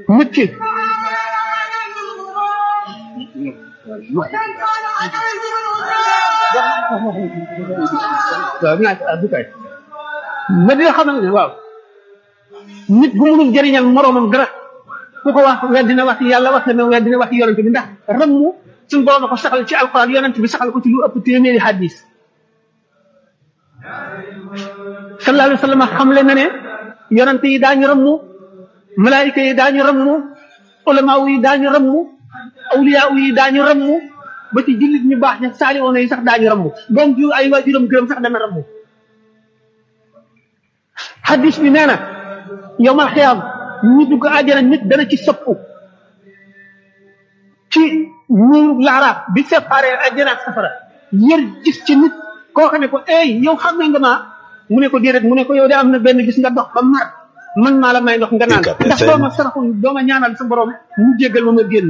nit ki waaw naa du kay ma dina xamal ne waaw nit bu mënul jëriñal moroomam dara ku ko wax weddina wax yàlla wax na weddina wax yonent bi ndax rammu suñu borom ko saxal ci alquran yonent bi saxal ko ci lu ëpp téeméeri hadis sallallahu alayhi wa sallam xamle na ne yonent yi daañu rammu malaayika yi daañu rammu ulama yi daañu rammu awliya yi daañu rammu ba ci jullit ñu baax ña saaliwoon yi sax daañu rammu doom ju ay waajuram gërëm sax dana rammu hadis bi nee na yowmal xiyaam ñi dugg àjjana nit dana ci soppu ci ñu laaraaf bi séparé àjjana ak safara yër gis ci nit koo xam ne ko ey yow xam nga ma mu ne ko déedéet mu ne ko yow de am na benn gis nga dox ba mar man maa la may ndox nga naan ndax dooma saraxul dooma ñaanal sa borom mu jéggal ma ma génn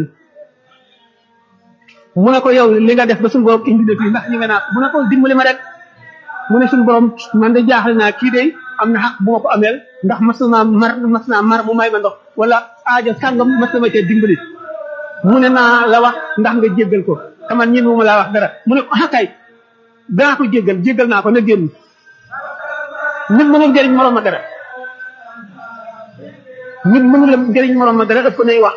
mu ne ko yow li nga def ba suñu borom indi na fii ndax ñu nga naa mu ne ko dimbali ma rek mu ne suñu borom man de jaaxle naa kii de am na xaq bu ma ko ameel ndax mas naa mar mas naa mar mu may ma ndox wala aajo sàngam mas na ma cee dimbali mu ne naa la wax ndax nga jéggal ko te man ñun ma laa wax dara mu ne ko ah kay danaa ko jéggal jéggal naa ko na génn nit mënul jëriñ moroom ma dara nit mënul jëriñ moroom ma dara ëpp nay wax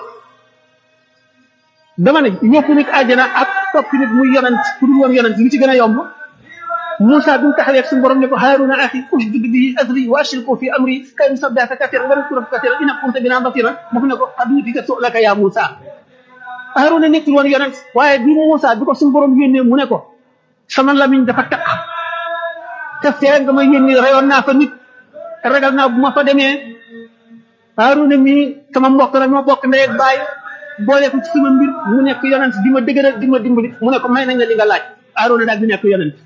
dama ne yóbbu nit àjjana ak topp nit muy yonent ku dul woon yonent li ci gën a yomb Moussa bi mu taxawee ak suñu borom ne ko Haaruna axi ushdud bihi azri wa ashriku fi amri kay nusabbihaka kasiran wa nadhkuraka kasiran innaka kunta bina basiran mu ne ko qad uutika su'laka ya Moussa Haaruna nekkul woon yonent waaye bi Moussa bi ko suñu borom yónnee mu ne ko sama lamiñ dafa taq te fee nga ma yónni rayoon naa fa nit te ragal naa bu ma fa demee Haaruna mii sama mbokk la ma bokk ndey ak baay boole ko ci sama mbir mu nekk yonent di ma dëgëral di ma dimbali mu ne ko may nañ la li nga laaj Haaruna daal di nekk yonent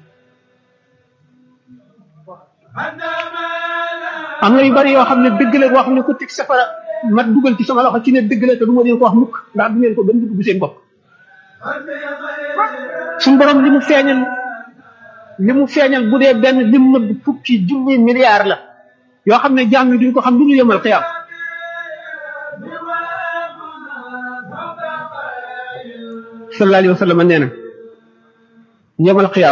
am na yu bari yoo xam ne dëgg la wax ne ko teg safara ma dugal ci sama loxo ci ne dëgg la te du ma leen ko wax mukk ndax du ngeen ko gën dugg seen bopp suñu borom li mu feeñal li mu feeñal bu dee benn lim nëbb fukki junni milliard la yoo xam ne jaam yi duñ ko xam du ñu yemal xiyaam sallallahu alayhi wa sallam nee na yemal xiyaam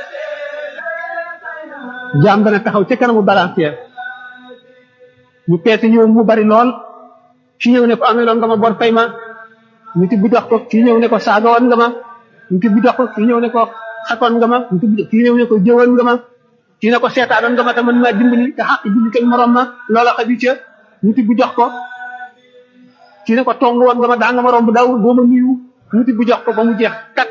jaam dana taxaw ca kanamu balancière ñu peese ñëw mu bari lool ci ñëw ne ko ameloon nga ma bor fay ma ñu tibbi dox ko kii ñëw ne ko saaga woon nga ma ñu tibbi dox ko kii ñëw ne ko xatoon nga ma ñu tibbi kii ñëw ne ko jëwoon nga ma kii ne ko seetaanoon nga ma te man maa dimbali te xaq julli kay morom ma loola xaju ca ñu tibbi jox ko kii ne ko tong woon nga ma daa nga ma romb daaw boo ma nuyu ñu tibbi jox ko ba mu jeex takk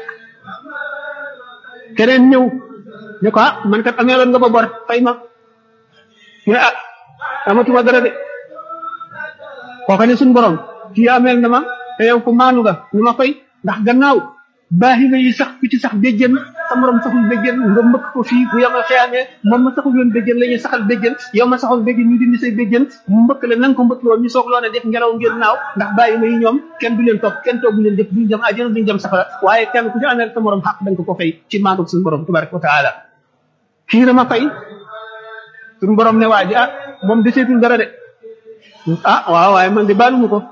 keneen ñëw ne ko ah man kat ameeloon nga ba bor fay ma ñu ne ah amatuma dara de kooka ne suñu borom kii ameel na ma te yow ko maanu nga ñu ma fay ndax gannaaw baaxi nga yi sax ku ci sax béjjën sa morom saxul béjjën nga mbëkk ko fii bu yomal xeyaamee moom ma saxul yoon béjjën la ñuy saxal béjjën yow ma saxul béjjën ñu dindi say béjjën mu mbëkk la nanga ko mbëkk loon ñu soog loone def ngelaw ngeen naaw ndax bàyyi ma yi ñoom kenn du leen topp kenn toogu leen def duñ jëm àjjana duñ jëm safara waaye kenn ku ci ameel sa morom xaq da nga ko ko fay ci maandu suñu borom tabaraka wa taala kii na ma fay suñu borom ne waa ji ah moom deseetul dara de ah waaw waaye man de baaluma ko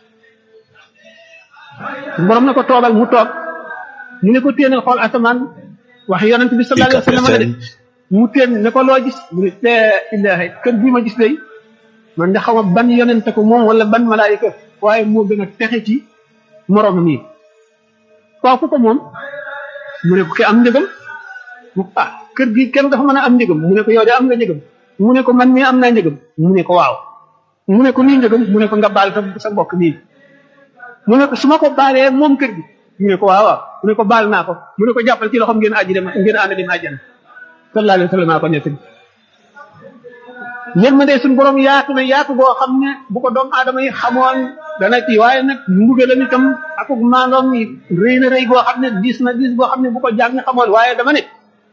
suñu borom ne ko toogal mu toog mu ne ko téen a xool asamaan wax yonent bi sallallahu alayhi wa sallam de mu téen ne ko loo gis mu ne la ilaha kër bii ma gis day man de xaw ma ban yonente ko moom wala ban malaayika waaye moo gën a texe ci moromam yi waaw ku ko moom mu ne ko ki am njëgam mu ah kër gi kenn dafa mën a am njëgam mu ne ko yow de am nga njëgam mu ne ko man mii am naa njëgam mu ne ko waaw mu ne ko nii njëgam mu ne ko nga baal sa sa mbokk nii mu ne ko su ma ko baalee moom kër gi mu ne ko waaw waaw mu ne ko baal naa ko mu ne ko jàppal ci loxoom ngeen aji dem ngeen ànd dem àjjana sallallahu alayhi wa sallam ko nekk yërmande suñu borom yaatu na yaatu boo xam ne bu ko doomu aadama yi xamoon dana ci waaye nag mbugalam itam akuk maandoom yi rëy na rëy boo xam ne diis na diis boo xam ne bu ko jàng xamoon waaye dama ne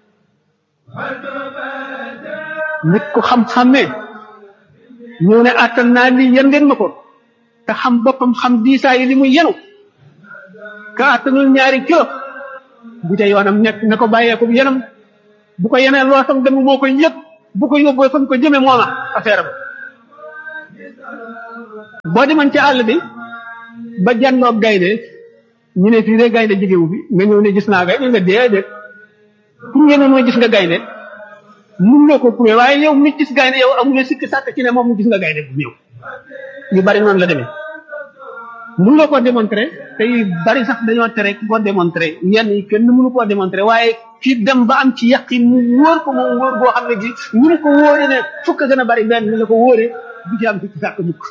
nit ku xam-xamee ñëw ne attan naa lii yën ngeen ma ko te xam boppam xam diisaa yi li muy yenu ka attanul ñaari kilo bu ca yoonam nekk na ko bàyyee ko yenam bu ko yeneen loo sam dem moo koy yëg bu ko yóbboo fa ko jëme mooma affaire ba boo demoon ci àll bi ba jàndoog gaynde ñu ne fii de gaynde jegewu fi nga ñëw ne gis naa gaynde nga déedéet pour ngeen mooy gis nga gaynde mun nga ko prouvé waaye yow mi gis gaynde yow amuloo sikki sàkk ci ne moom gis nga gaynde bu ñëw yu bari noonu la demee mun nga koo démontrer te yu bari sax dañoo tere ku ko démontrer yenn yi kenn mënu koo démontrer waaye kii dem ba am ci yaqin mu wóor ko moom wóor goo xam ne gi ñu ne ko wóore ne fukk gën a bari benn ni ko wóore du ci am sikki sàkk mukk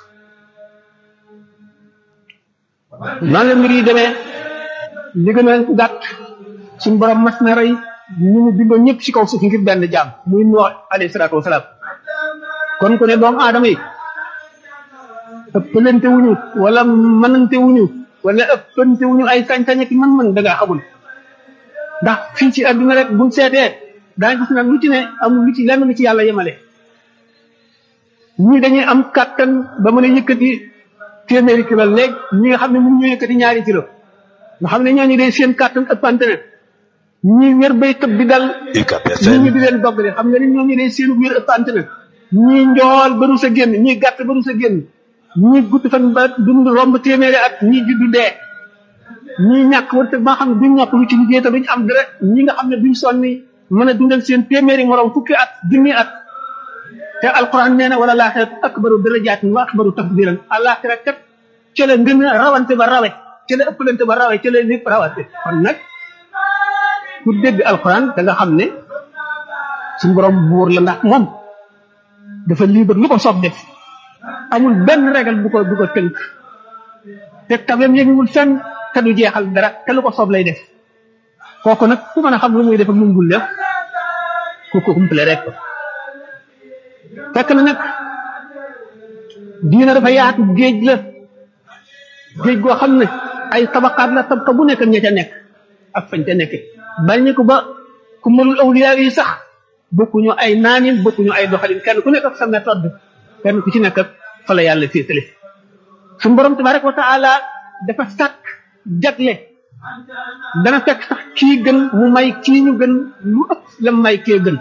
noonu la mbir yi demee li gën a gàtt suñu borom mas na rey ñu mu bindoon ñëpp ci kaw suuf ngir benn jaam muy Nuux alayhi salaatu wasalaam kon ku ne doomu aadama yi ëppalante wuñu wala mënante wuñu wala ëppante wuñu ay sañ-sañ ak mën-mën da ngaa xamul ndax fii ci àdduna rek buñ seetee daa gis nag lu ci ne amul lu ci lenn lu ci yàlla yemale ñii dañuy am kàttan ba mën a yëkkati téeméeri kilo léegi ñi nga xam ne mun ñu yëkkati ñaari kilo nga xam ne ñooñu day seen kàttan ëppante na ñi wér bay tëb di dal ñi ñu di leen doggale xam nga ni ñooñu day seen wér ëppante na ñi njool ba du sa génn ñi gàtt ba du sa génn ñi gudd fan ba dund romb téeméeri at ñi juddu dee ñi ñàkk wërsëg ba xam ne duñ ñàkk lu ci liggéey te duñ am dara ñi nga xam ne duñ sonni mën a dundal seen téeméeri morom fukki at junni at te alquran nee na wala laaxirat akbaru darajaatin wa akbaru tafdilan alaxira kat ca la ngën a rawante ba rawe ca la ëppalante ba rawe ca la lépp rawante kon nag ku dégg alquran da nga xam ne suñu borom buur la ndax moom dafa libre lu ko soob def amul benn régal bu ko bu ko tënk te tabeem yënguwul fenn te du jeexal dara te lu ko soob lay def kooku nag ku mën a xam lu muy def ak lu mu dul def ku ko umpale rek fekk na nag diina dafa yaatu géej la géej goo xam ne ay tabaqaat la tabqa bu nekk ña ca nekk ak fañ ca nekk bañ ne ko ba ku mënul awliya yi sax bokkuñu ay naanin bokkuñu ay doxalin kenn ku nekk ak sa méthode kenn ku ci nekk ak fa la yàlla féetale suñu borom tabaraka wa taala dafa sàkk jagle dana fekk sax kii gën mu may kii ñu gën lu ëpp la may kee gën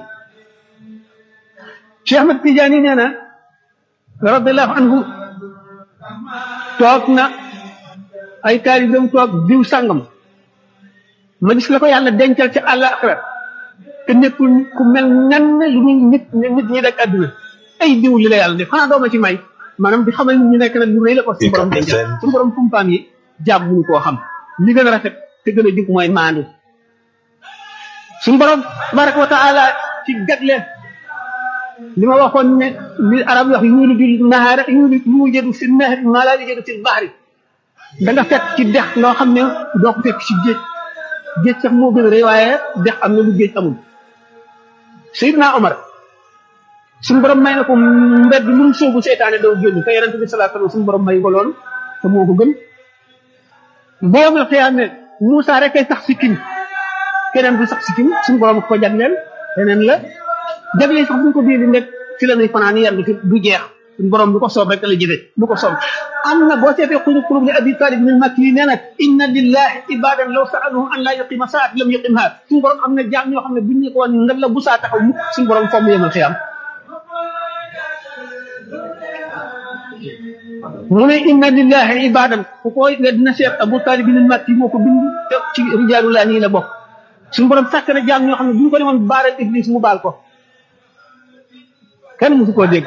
Cheikh Ahmad Tidiane nee na radiallahu anhu toog na ay taalibeem toog diw sàngam ma gis la ko yàlla dencal ci àllaaxira te nekkul ku mel nen lu ñu nit nit ñi daj àdduna ay diw li la yàlla def xanaa dooma ci may maanaam di xamal ñu nekk nag lu rëy la ko suñu borom dencal suñu borom fumpaam yi jaam mënu koo xam li gën a rafet te gën a jub mooy maandu suñu borom tabaraka wa taala ci gagle li ma waxoon ne li arab wax yuuliju nahaara yuujadu fi nahri maa laa yujadu fi bahri da nga fekk ci dex loo xam ne doo ko fekk ci géej géej sax moo gën a rëy waaye dex am na lu géej amul Seydina Omar suñu borom may na ko mbedd lu mu soobu seytaane doo génn te yonente bi salaa sallam suñu borom may ko lool te moo ko gën boo ma xiyaam ne Moussa rek kay sax sikkim keneen du sax sikkim suñu borom ko jagleel leneen la jagleel sax buñ ko bii di nekk fi la nuy fanaan yenn fi du jeex suñu borom du ko soob rek la jëfe du ko soob am na boo seetee xulub xulub li abi talib min makki yi nee na inna lillahi ibadan law saaluhu an laa yuqima saat lam yuqimha suñu borom am na jaam ñoo xam ne buñ ñu ko woon nga la bu saa taxaw mukk suñu borom fomm yemal xiyam mu ne inna lillahi ibadan ku koy nga dina seet abu talib min makki moo ko bind te ci rijaalullah nii la bokk suñu borom sàkk na jaam ñoo xam ne bu ñu ko demoon baaral iblis mu baal ko kenn mësu koo dégg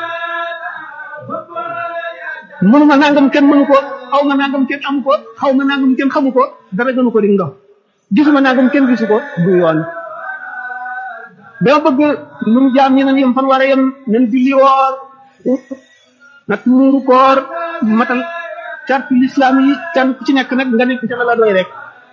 mënuma nangam kenn mënu ko xaw ma nangam kenn amu ko xaw ma nangam kenn xamu ko dara gënu ko di ndox gisuma nangam kenn gisu ko du yoon dama bëgg nu mu jaam ñi nan yem fan war a yem nan julli woor nag muuru koor matal carte l'islam yi kenn ku ci nekk nag nga nekk ca la la doy rek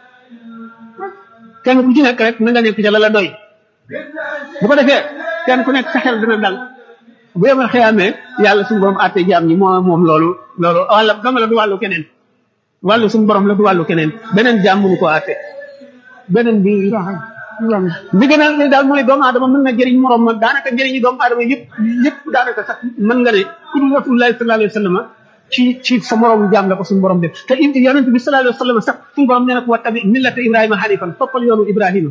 kenn ku ci nekk rek na nga nekk ca la la doy bu ko defee kenn ku nekk sa xel dina dal bu yemal xëyaamee yàlla suñu borom àtte jaam ñi moo moom loolu loolu wàlla dama la du wàllu keneen wàllu suñu borom la du wàllu keneen beneen jaam mënu ko àtte beneen bi bi gën a ne daal mooy doomu aadama mën na jëriñ morom ma daanaka njëriñu doomu aadama yëpp yëpp daanaka sax mën nga ne ku dul rasulullahi sallallahu alayhi wa sallam ci ci sa morom jaam la ko suñu borom def te yonent bi sallallahu alayhi wa sallam sax suñu borom nee na ko wa tabi millata ibrahima hanifan toppal yoonu ibrahima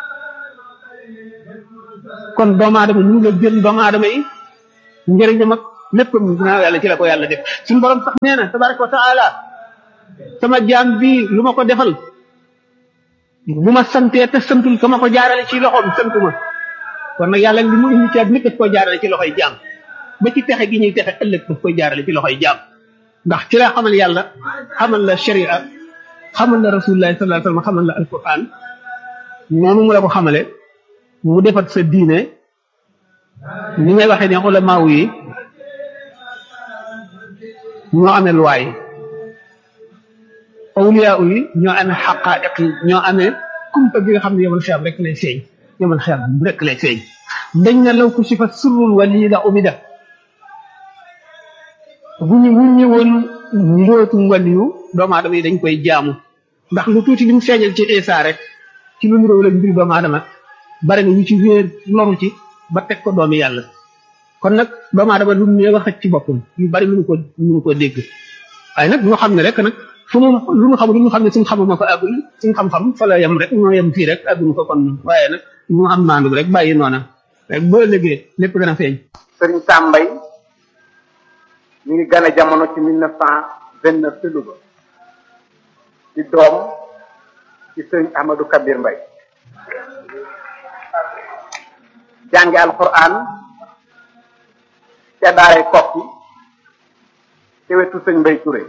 kon doomu aadama mënu la jël doomu aadama yi njëriñam ak lépp ginnaaw yàlla ci la ko yàlla def suñu borom sax nee na tabaraka wa taala sama jaam bii lu ma ko defal bu ma santee te santul ka ma ko jaarale ci loxoom santuma kon nag yàlla li mu indi ci nit daf koy jaarale ci loxoy jaam ba ci texe gi ñuy texe ëllëg daf koy jaarale ci loxoy jaam ndax ci la xamal yàlla xamal la sharia xamal la rasulullah sallallahu alayhi wasallam xamal la alquran noonu mu la ko xamale mu defat sa diine ni ngay waxee ne ulamaaw yi ñoo amee luwaay awliyaa yi ñoo amee xaqaa'iq yi ñoo amee kumpa gi nga xam ne yomal xiyam rek lay feeñ yomal xiyam rek lay feeñ dañ na law ku si fa surrul wali la umida bu ñu bu ñëwoon mbootum waliyu doomu aadama yi dañ koy jaamu ndax lu tuuti li mu feeñal ci Isa rek ci lu niróo la mbir doomu aadama bari na ñu ci wéer loru ci ba teg ko doomi yàlla kon nag doomu aadama lu mu wax ci boppam yu bari mënu ko mënu ko dégg waaye nag ñu xam ne rek nag fu mu lu mu xam lu mu xam ne suñ xamuma ko àggul suñ xam-xam fa la yem rek ñoo yem fii rek àggul ko kon waaye nag ñu am maandu rek bàyyi noona rek boo liggéey lépp dana feeñ sëriñ Sambay ñu ngi gane jamono ci mille neuf cent vingt neuf ci Louga di doom ci sëriñ Ahmadou Kabir Mbay jànge alquran ca daaray kokki ci wetu sëñ Mbay Touré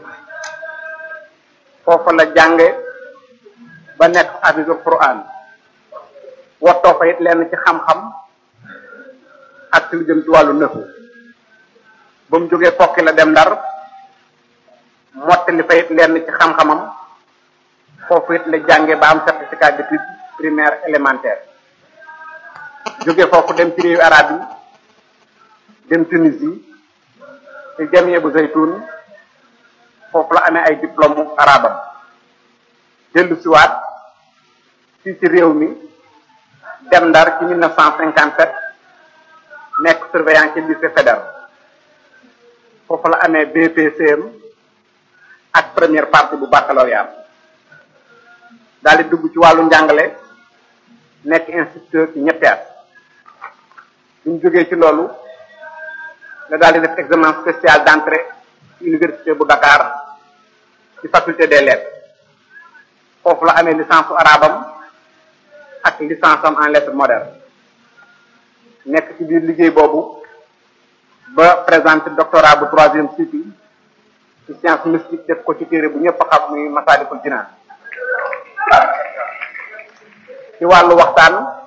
foofa la jànge ba nekk hafisul quran wattoo fa it lenn ci xam-xam ak ci lu jëm ci wàllu nëfu ba mu jógee kokki la dem ndar mottali fa it lenn ci xam-xamam foofu it la jànge ba am certificat d'études primaire élémentaire jóge foofu dem ci réewu arab yi dem Tunisie ci jamie bu zaytun foofu la amee ay diplôme arabam dellu siwaat fii ci réew mi dem ndar ci mille neuf cent cinquante sept nekk surveillant ci lycée fédéral foofu la amee BPCM ak première partie bu baccalauréat daal di dugg ci wàllu njàngale nekk instituteur ci ñetti at bu ñu jógee ci loolu la daal di def examen spécial d'entrée ci université bu Dakar ci faculté des lettres foofu la amee licence su arabam ak licence am en lettres modernes nekk ci biir liggéey boobu ba présenter doctorat bu troisième cycle ci science mystique def ko ci téere bu ñëpp xam muy Masaalikul Jinaan ci wàllu waxtaan